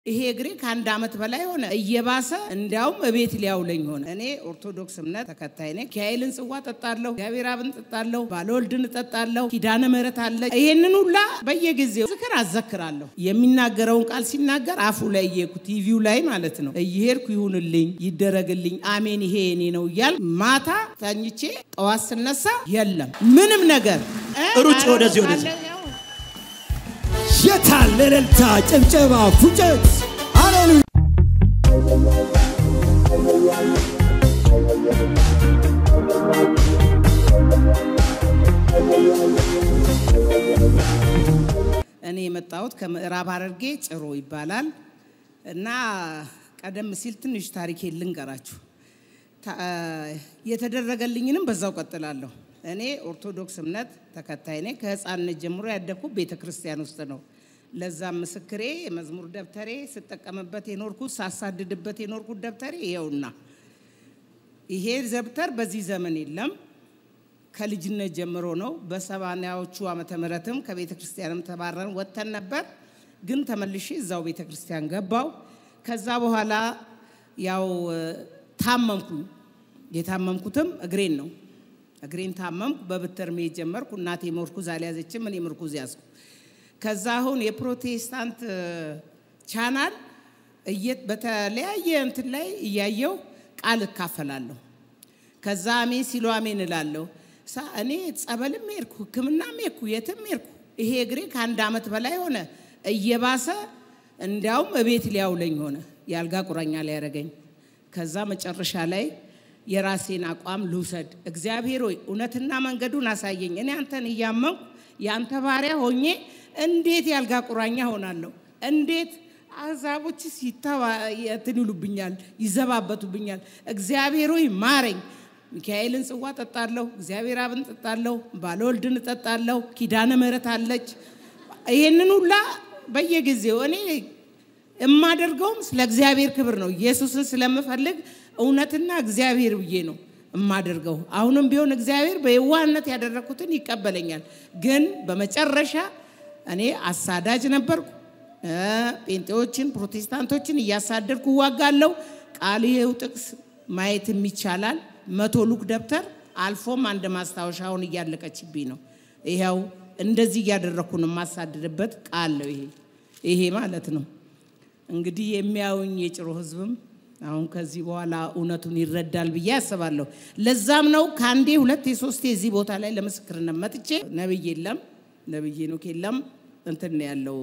ይሄ እግሬ ከአንድ ዓመት በላይ ሆነ እየባሰ እንዲያውም እቤት ሊያውለኝ ሆነ። እኔ ኦርቶዶክስ እምነት ተከታይ ነኝ። ሚካኤልን ጽዋ ጠጣለሁ፣ እግዚአብሔር አብን ጠጣለሁ፣ ባለወልድን ጠጣለሁ፣ ኪዳነ ምሕረት አለ። ይሄንን ሁላ በየጊዜው ዝክር አዘክራለሁ። የሚናገረውን ቃል ሲናገር አፉ ላይ እየሄድኩ ቲቪው ላይ ማለት ነው እየሄድኩ ይሁንልኝ፣ ይደረግልኝ፣ አሜን ይሄ እኔ ነው እያል ማታ ተኝቼ ጠዋት ስነሳ የለም ምንም ነገር ሩጭ ወደዚህ ወደዚህ የታለ እልልታ፣ ጭብጨባ፣ ፉጨት? ሃሌሉያ! እኔ የመጣሁት ከምዕራብ ሐረርጌ ጭሮ ይባላል እና ቀደም ሲል ትንሽ ታሪኬ ልንገራችሁ። ታ- የተደረገልኝንም በዛው ቀጥላለሁ። እኔ ኦርቶዶክስ እምነት ተከታይ ነኝ። ከህፃንነት ጀምሮ ያደግኩት ቤተ ክርስቲያን ውስጥ ነው። ለዛም ምስክሬ የመዝሙር ደብተሬ ስጠቀምበት የኖርኩት ሳሳድድበት የኖርኩት ደብተሬ ይኸውና። ይሄ ደብተር በዚህ ዘመን የለም። ከልጅነት ጀምሮ ነው። በሰባናዎቹ ዓመተ ምህረትም ከቤተ ክርስቲያንም ተባረን ወጥተን ነበር። ግን ተመልሼ እዛው ቤተ ክርስቲያን ገባው። ከዛ በኋላ ያው ታመምኩኝ። የታመምኩትም እግሬን ነው። እግሬን ታመምኩ። በብትር መሄድ ጀመርኩ። እናቴ ምርኩዝ አልያዘችም፣ እኔ ምርኩዝ ያዝኩ። ከዛ አሁን የፕሮቴስታንት ቻናል እየ- በተለያየ እንትን ላይ እያየው ቃል እካፈላለሁ። ከዛ አሜን ሲሉ አሜን እላለሁ። ሳ እኔ ጸበልም ሄድኩ፣ ሕክምናም ሄድኩ፣ የትም ሄድኩ። ይሄ እግሬ ከአንድ ዓመት በላይ ሆነ እየባሰ እንዲያውም እቤት ሊያውለኝ ሆነ፣ የአልጋ ቁራኛ ሊያደርገኝ። ከዛ መጨረሻ ላይ የራሴን አቋም ልውሰድ፣ እግዚአብሔር ሆይ እውነትና መንገዱን አሳየኝ። እኔ አንተን እያመንኩ የአንተ ባሪያ ሆኜ እንዴት የአልጋ ቁራኛ ሆናለሁ? እንዴት አሕዛቦች ሲተባ እንትን ይሉብኛል፣ ይዘባበቱብኛል። እግዚአብሔር ሆይ ማረኝ። ሚካኤልን ጽዋ ጠጣለሁ፣ እግዚአብሔር አብን ጠጣለሁ፣ ባለወልድን ጠጣለሁ፣ ኪዳነ ምሕረት አለች። ይሄንን ሁላ በየጊዜው እኔ የማደርገውም ስለ እግዚአብሔር ክብር ነው። ኢየሱስን ስለምፈልግ እውነትና እግዚአብሔር ብዬ ነው የማደርገው። አሁንም ቢሆን እግዚአብሔር በየዋህነት ያደረግኩትን ይቀበለኛል። ግን በመጨረሻ እኔ አሳዳጅ ነበርኩ። እ ጴንጤዎችን፣ ፕሮቴስታንቶችን እያሳደድኩ እዋጋለሁ። ቃል ይሄው ጥቅስ ማየትም ይቻላል። መቶ ሉክ ደብተር አልፎም አንድ ማስታወሻውን እያለቀችብኝ ነው። ይኸው እንደዚህ እያደረግኩ ነው የማሳድድበት ቃል ነው ይሄ ይሄ ማለት ነው። እንግዲህ የሚያዩኝ የጭሮ ህዝብም አሁን ከዚህ በኋላ እውነቱን ይረዳል ብዬ አስባለሁ። ለዛም ነው ከአንዴ ሁለቴ ሶስቴ እዚህ ቦታ ላይ ለምስክርነት መጥቼ ነብይ የለም ነብይ ኖክ የለም እንትን ነው ያለው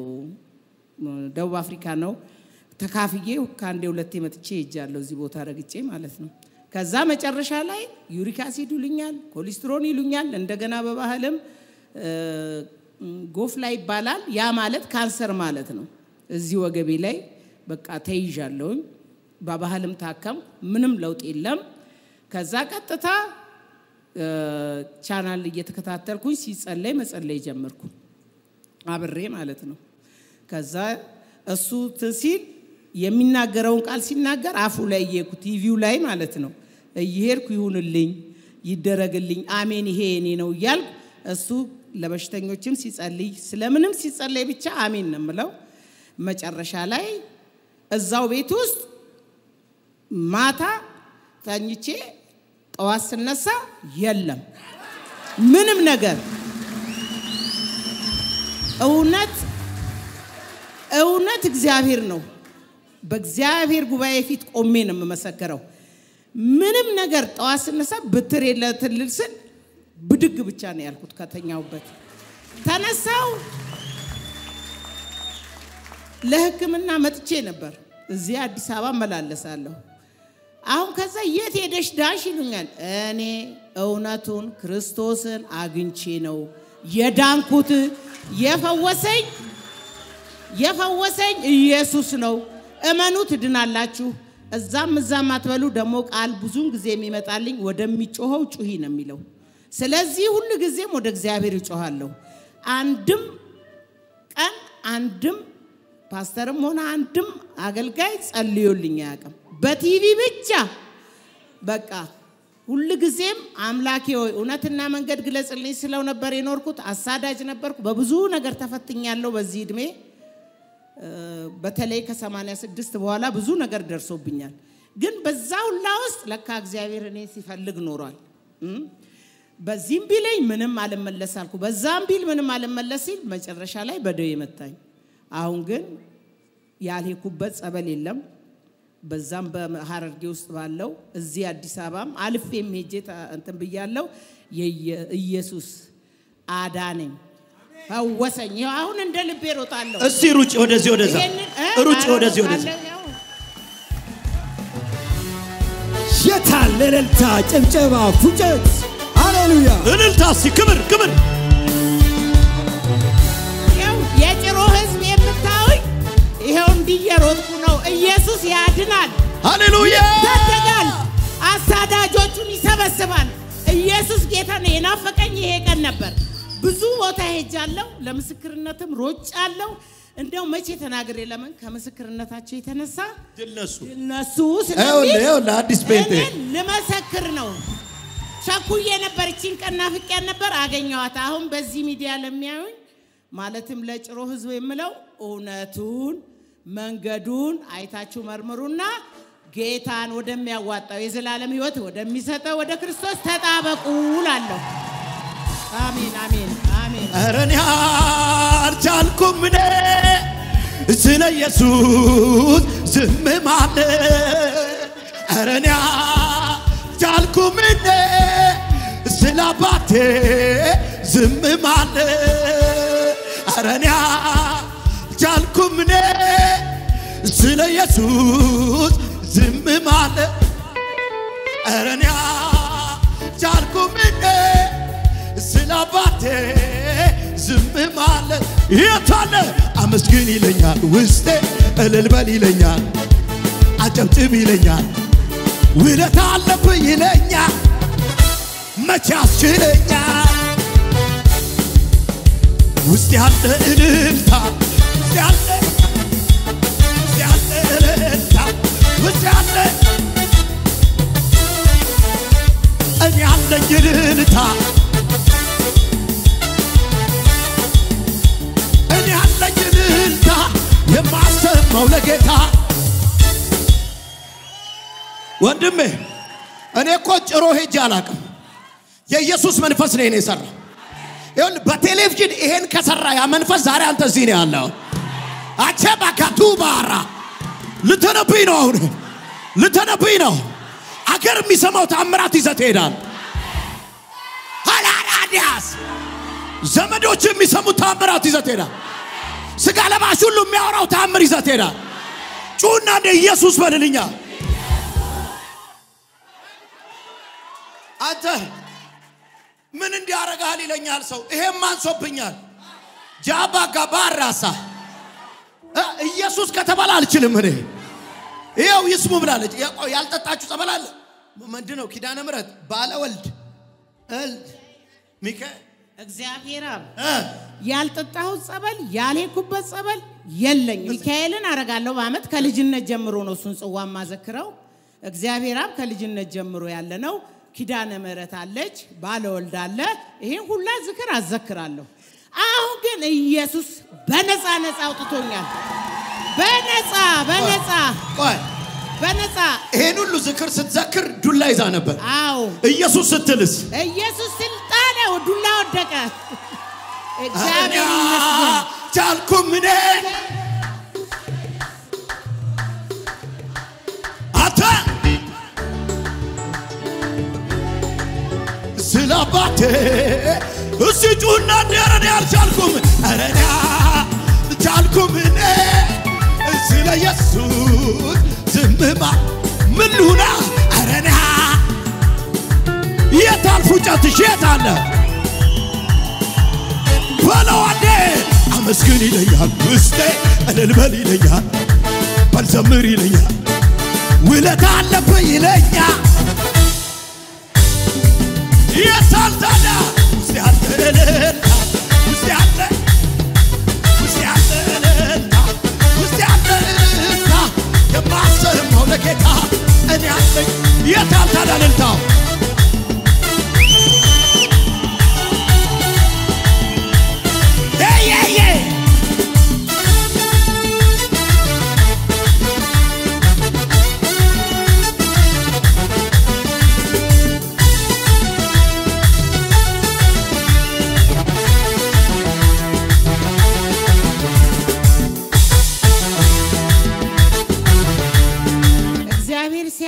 ደቡብ አፍሪካ ነው ተካፍዬ ከአንዴ ሁለቴ መጥቼ ሄጃለሁ እዚህ ቦታ ረግጬ ማለት ነው። ከዛ መጨረሻ ላይ ዩሪክ አሲድ ይሉኛል፣ ኮሌስትሮን ይሉኛል። እንደገና በባህልም እ፣ ጎፍላ ይባላል። ያ ማለት ካንሰር ማለት ነው። እዚህ ወገቤ ላይ በቃ ተይዣለሁኝ። በባህልም ታከም፣ ምንም ለውጥ የለም። ከዛ ቀጥታ እ፣ ቻናል እየተከታተልኩኝ ሲጸለይ መጸለይ ጀመርኩ አብሬ ማለት ነው። ከዛ እሱ እንትን ሲል የሚናገረውን ቃል ሲናገር አፉ ላይ እየሄድኩ ቲቪው ላይ ማለት ነው እየሄድኩ ይሁንልኝ፣ ይደረግልኝ፣ አሜን ይሄ እኔ ነው እያልኩ እሱ ለበሽተኞችም ሲጸልይ ስለምንም ሲጸለይ ብቻ አሜን ነው የምለው። መጨረሻ ላይ እዛው ቤት ውስጥ ማታ ተኝቼ ጠዋት ስነሳ የለም ምንም ነገር እውነት እውነት እግዚአብሔር ነው። በእግዚአብሔር ጉባኤ ፊት ቆሜ ነው የምመሰክረው። ምንም ነገር ጠዋት ስነሳ ብትር የለ ትልል ስል ብድግ ብቻ ነው ያልኩት ከተኛውበት ተነሳው። ለሕክምና መጥቼ ነበር። እዚህ አዲስ አበባ መላለሳለሁ። አሁን ከዛ የት ሄደሽ ዳሽ ይሉኛል። እኔ እውነቱን ክርስቶስን አግኝቼ ነው የዳንኩት። የፈወሰኝ የፈወሰኝ ኢየሱስ ነው። እመኑ ትድናላችሁ። እዛም እዛም አትበሉ። ደግሞ ቃል ብዙውን ጊዜ የሚመጣልኝ ወደሚጮኸው ጩሂ ነው የሚለው። ስለዚህ ሁል ጊዜም ወደ እግዚአብሔር ይጮኋለሁ። አንድም ቀን አንድም ፓስተርም ሆነ አንድም አገልጋይ ጸልዮልኝ አያውቅም። በቲቪ ብቻ በቃ ሁል ጊዜም አምላኬ ሆይ እውነትና መንገድ ግለጽልኝ ስለው ነበር የኖርኩት። አሳዳጅ ነበርኩ። በብዙ ነገር ተፈትኛለሁ በዚህ እድሜ እ፣ በተለይ ከ86 በኋላ ብዙ ነገር ደርሶብኛል። ግን በዛ ሁላ ውስጥ ለካ እግዚአብሔር እኔ ሲፈልግ ኖሯል። እም፣ በዚህም ቢለኝ ምንም አልመለስ አልኩ፣ በዛም ቢል ምንም አልመለስ ሲል መጨረሻ ላይ በደዌ መታኝ። አሁን ግን ያልሄድኩበት ጸበል የለም። በዛም በሀረርጌ ውስጥ ባለው እዚህ አዲስ አበባም አልፌም ሄጄ ተ- እንትን ብያለው። የየ- ኢየሱስ አዳነኝ፣ ፈወሰኝ። ይኸው አሁን እንደ ልቤ ሮጣለሁ። እስቲ ሩጭ ወደዚህ ወደዛ ይሄንን እ? ሩጭ አረ ወደዚህ ወደዛ ሮጣለሁ፣ ያው። የታለ እልልታ፣ ጭብጨባ፣ ፉጨት? ሃሌሉያ! እልልታ እስቲ ክብር ክብር ይኸው የጭሮ ህዝብ የምታዩኝ ይኸው እንዲየሮጥኩ ነው። ኢየሱስ ያድናል፣ ሃሌሉያ ይታደጋል፣ አሳዳጆቹን ይሰበስባል። ኢየሱስ ጌታ ነው። የናፈቀኝ ይሄ ቀን ነበር። ብዙ ቦታ ሄጃለሁ፣ ለምስክርነትም ሮጫለሁ። እንደው መቼ ተናግሬ ለምን ከምስክርነታቸው የተነሳ ድነሱ እነሱ ይኸውልህ ይኸውልህ አዲስ ጴንጤ እኔ ልመሰክር ነው። ቸኩዬ ነበር፣ እቺን ቀን ናፍቄያት ነበር፣ አገኘኋት። አሁን በዚህ ሚዲያ ለሚያዩኝ ማለትም ለጭሮ ህዝብ የምለው እውነቱን መንገዱን አይታችሁ መርምሩና ጌታን ወደሚያዋጣው የዘላለም ህይወት ወደሚሰጠው ወደ ክርስቶስ ተጣበቁ እላለሁ። አሜን፣ አሜን፣ አሜን። ኧረ እኔ አልቻልኩም እኔ ስለ ኢየሱስ ዝም ማለት ኧረ እኔ አልቻልኩም እኔ ስለ አባቴ ዝም ማለት ኧረ እኔ አልቻልኩም እኔ ስለ ኢየሱስ ዝም ማለት ኧረ እኔ አልቻልኩም እኔ ስለ አባቴ ዝም ማለት የታለ አመስግን ይለኛል ውስጤ እልል በል ይለኛል አጨብጭብ ይለኛል ውለታ አለብህ ይለኛል መቼ ያስችለኛል ውስጥ ያለ እልልታ ውስጥ ያለ ውስጥ ያለ እልልታ ውስጥ ያለ እኔ ያለኝ እልልታ እኔ ያለኝ እልልታ የማሰማው ለጌታ ወንድሜ እኔ እኮ ጭሮ ሄጄ አላቅም የኢየሱስ መንፈስ ነው እኔ የሰራ ይኸውልህ በቴሌቪዥን ይሄን ከሰራ ያ መንፈስ ዛሬ አንተ እዚህ ነው ያለው አቼ ባካቱ ባራ ልተነብይ ነው አሁን ልተነብይ ነው አገር የሚሰማው ታምራት ይዘህ ትሄዳል ሃላራዲያስ ዘመዶች የሚሰሙት ታምራት ይዘህ ትሄዳል ስጋ ለባሽ ሁሉ የሚያወራው ታምር ይዘህ ትሄዳል ጩና እንደ ኢየሱስ በልልኛ አንተ ምን እንዲያረጋል ይለኛል ሰው ይሄም አንሶብኛል ጃባ ጋባራሳ እ ኢየሱስ ከተባለ አልችልም እኔ ይኸው ይስሙ ብላለች ያው ያልጠጣችሁ ጸበል አለ ምንድን ነው ኪዳነ ምሕረት ባለ ወልድ እልድ ሚካኤል እግዚአብሔር አብ እ ያልጠጣሁት ጸበል ያልሄድኩበት ጸበል የለኝ። ሚካኤልን አረጋለሁ በአመት ከልጅነት ጀምሮ ነው እሱን ጽዋ ማዘክረው። እግዚአብሔር አብ ከልጅነት ጀምሮ ያለ ነው። ኪዳነ ምሕረት አለች፣ ባለወልድ አለ። ይሄን ሁላ ዝክር አዘክራለሁ። አሁን ግን ኢየሱስ በነፃ ነፃ አውጥቶኛል። በነፃ በነፃ ቆይ በነፃ ይሄን ሁሉ ዝክር ስትዘክር ዱላ ይዛ ነበር አዎ ኢየሱስ ስትልስ ኢየሱስ ስልጣኔው ዱላ ወደቀ። እግዚአብሔር ይመስገን። ቻልኩም እኔ አንተ ስለ አባቴ እሲ ጩና እንደረኔ አልቻልኩም ረኔ ቻልኩም እኔ ስለ ኢየሱስ ዝምማ ምን ልሁና ረኔ የታል ፉጨትሽ የታለ በለዋዴ አመስግን ይለኛል ውስጤ እልል በል ይለኛል በልዘምር ይለኛል ውለታ አለብህ ይለኛል የታል ታዲያ ውስጥ ያለ እልልታ ውስጥ ያለ ውስጥ ያለ እልልታ ውስጥ ያለ እልልታ የማሰማው ለጌታ እኔ አለኝ የታል ታዲያ እልልታው Hey, yeah, yeah.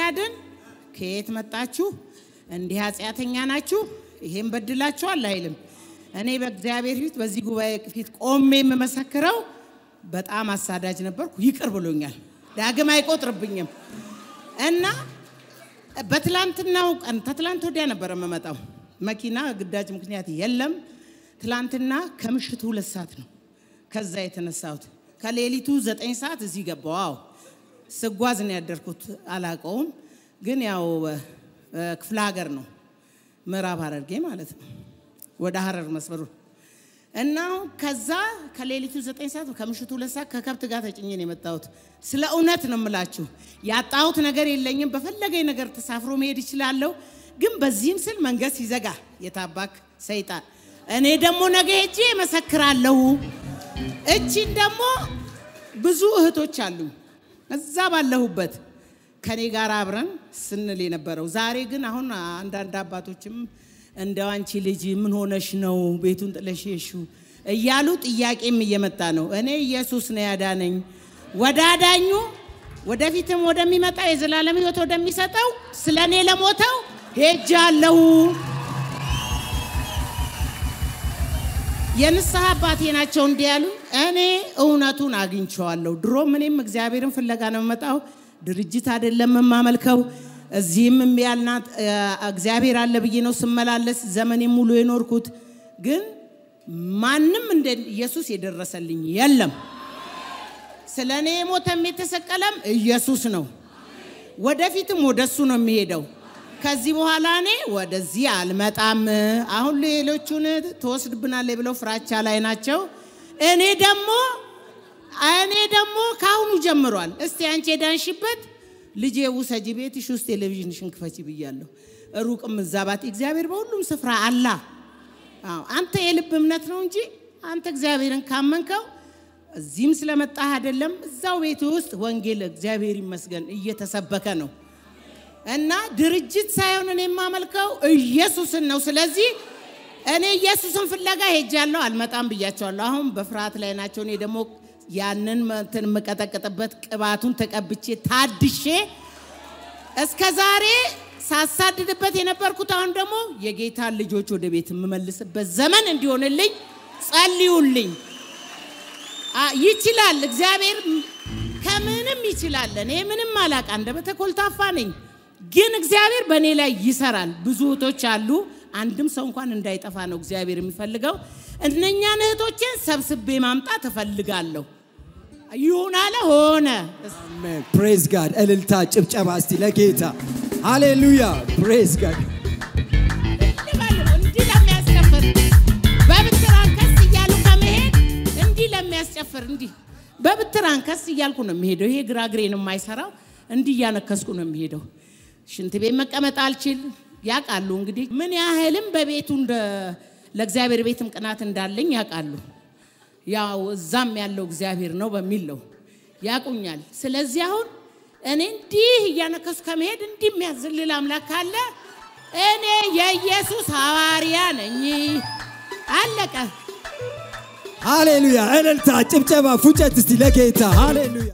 የሚያድን ከየት መጣችሁ? እንዲህ ኃጢአተኛ ናችሁ? ይሄን በድላችኋል አይልም። እኔ በእግዚአብሔር ፊት በዚህ ጉባኤ ፊት ቆሜ የምመሰክረው በጣም አሳዳጅ ነበርኩ። ይቅር ብሎኛል። ዳግም አይቆጥርብኝም እና በትላንትናው ቀን ከትላንት ወዲያ ነበር የምመጣው። መኪና ግዳጅ ምክንያት የለም። ትላንትና ከምሽቱ ሁለት ሰዓት ነው ከዛ የተነሳሁት። ከሌሊቱ ዘጠኝ ሰዓት እዚህ ገባሁ። አዎ ስጓዝ ነው ያደርኩት። አላቀውም ግን ያው ክፍለ ሀገር ነው ምዕራብ ሐረርጌ ማለት ነው ወደ ሐረር መስመሩ እና ከዛ ከሌሊቱ ዘጠኝ ሰዓት ከምሽቱ ሁለት ሰዓት ከከብት ጋር ተጭኜ ነው የመጣሁት። ስለ እውነት ነው የምላችሁ፣ ያጣሁት ነገር የለኝም። በፈለገኝ ነገር ተሳፍሮ መሄድ ይችላለሁ። ግን በዚህም ስል መንገድ ሲዘጋ የታባክ ሰይጣን፣ እኔ ደግሞ ነገ ሄጄ እመሰክራለሁ። እቺን ደግሞ ብዙ እህቶች አሉኝ እዛ ባለሁበት ከኔ ጋር አብረን ስንል የነበረው ዛሬ ግን አሁን አንዳንድ አባቶችም እንደው አንቺ ልጅ ምን ሆነሽ ነው ቤቱን ጥለሽ የሺው እያሉ ጥያቄም እየመጣ ነው። እኔ ኢየሱስ ነው ያዳነኝ። ወደ አዳኙ ወደፊትም ወደሚመጣ የዘላለም ሕይወት ወደሚሰጠው ስለ እኔ ለሞተው ሄጃለሁ። የንስሐ አባቴ ናቸው እንዲህ ያሉ። እኔ እውነቱን አግኝቼዋለሁ። ድሮ እኔም እግዚአብሔርን ፍለጋ ነው የምመጣው። ድርጅት አይደለም የማመልከው። እዚህም ያልናት እግዚአብሔር አለ ብዬ ነው ስመላለስ ዘመኔ ሙሉ የኖርኩት። ግን ማንም እንደ ኢየሱስ የደረሰልኝ የለም። ስለ እኔ የሞተም የተሰቀለም ኢየሱስ ነው። ወደፊትም ወደሱ ነው የሚሄደው። ከዚህ በኋላ እኔ ወደዚህ አልመጣም። አሁን ሌሎቹን ትወስድብናለች ብለው ፍራቻ ላይ ናቸው። እኔ ደግሞ እኔ ደግሞ ከአሁኑ ጀምሯል። እስቲ አንቺ የዳንሽበት ልጄ ውሰጂ፣ ቤትሽ ውስጥ ቴሌቪዥንሽን ክፈቺ ብያለሁ። ሩቅም እዛባት እግዚአብሔር በሁሉም ስፍራ አላ። አዎ አንተ የልብ እምነት ነው እንጂ አንተ እግዚአብሔርን ካመንከው እዚህም ስለመጣህ አይደለም፣ እዛው ቤት ውስጥ ወንጌል እግዚአብሔር ይመስገን እየተሰበከ ነው። እና ድርጅት ሳይሆን እኔ የማመልከው ኢየሱስን ነው። ስለዚህ እኔ ኢየሱስን ፍለጋ ሄጃለሁ፣ አልመጣም ብያቸዋለሁ። አሁን በፍርሃት ላይ ናቸው። እኔ ደግሞ ያንን እንትን የምቀጠቅጥበት ቅባቱን ተቀብቼ ታድሼ እስከ ዛሬ ሳሳድድበት የነበርኩት አሁን ደግሞ የጌታን ልጆች ወደ ቤት የምመልስበት ዘመን እንዲሆንልኝ ጸልዩልኝ። ይችላል እግዚአብሔር ከምንም ይችላል። እኔ ምንም አላቅ አንደበተ ኮልታፋ ነኝ፣ ግን እግዚአብሔር በእኔ ላይ ይሰራል። ብዙ እህቶች አሉ። አንድም ሰው እንኳን እንዳይጠፋ ነው እግዚአብሔር የሚፈልገው። እነኛን እህቶችን ሰብስቤ ማምጣት እፈልጋለሁ። ይሁን አለ ሆነ። ፕሬዝ ጋድ። እልልታ ጭብጨባ እስቲ ለጌታ ሃሌሉያ። ፕሬዝ ጋድ። እንዲህ ለሚያስጨፍር በብትር አንከስ እያሉ ከመሄድ እንዲህ ለሚያስጨፍር እንዲህ በብትር አንከስ እያልኩ ነው የሚሄደው። ይሄ ግራ እግሬን የማይሰራው እንዲህ እያነከስኩ ነው የሚሄደው። ሽንት ቤት መቀመጥ አልችል። ያውቃሉ እንግዲህ ምን ያህልም በቤቱ እንደ ለእግዚአብሔር ቤትም ቅናት እንዳለኝ ያውቃሉ። ያው እዛም ያለው እግዚአብሔር ነው በሚል ነው ያቁኛል። ስለዚህ አሁን እኔ እንዲህ እያነከሱ ከመሄድ እንዲህ የሚያዝልል አምላክ ካለ እኔ የኢየሱስ ሐዋርያ ነኝ። አለቀ። ሃሌሉያ። እልልታ ጭብጨባ ፉጨት እስቲ ለጌታ ሃሌሉያ።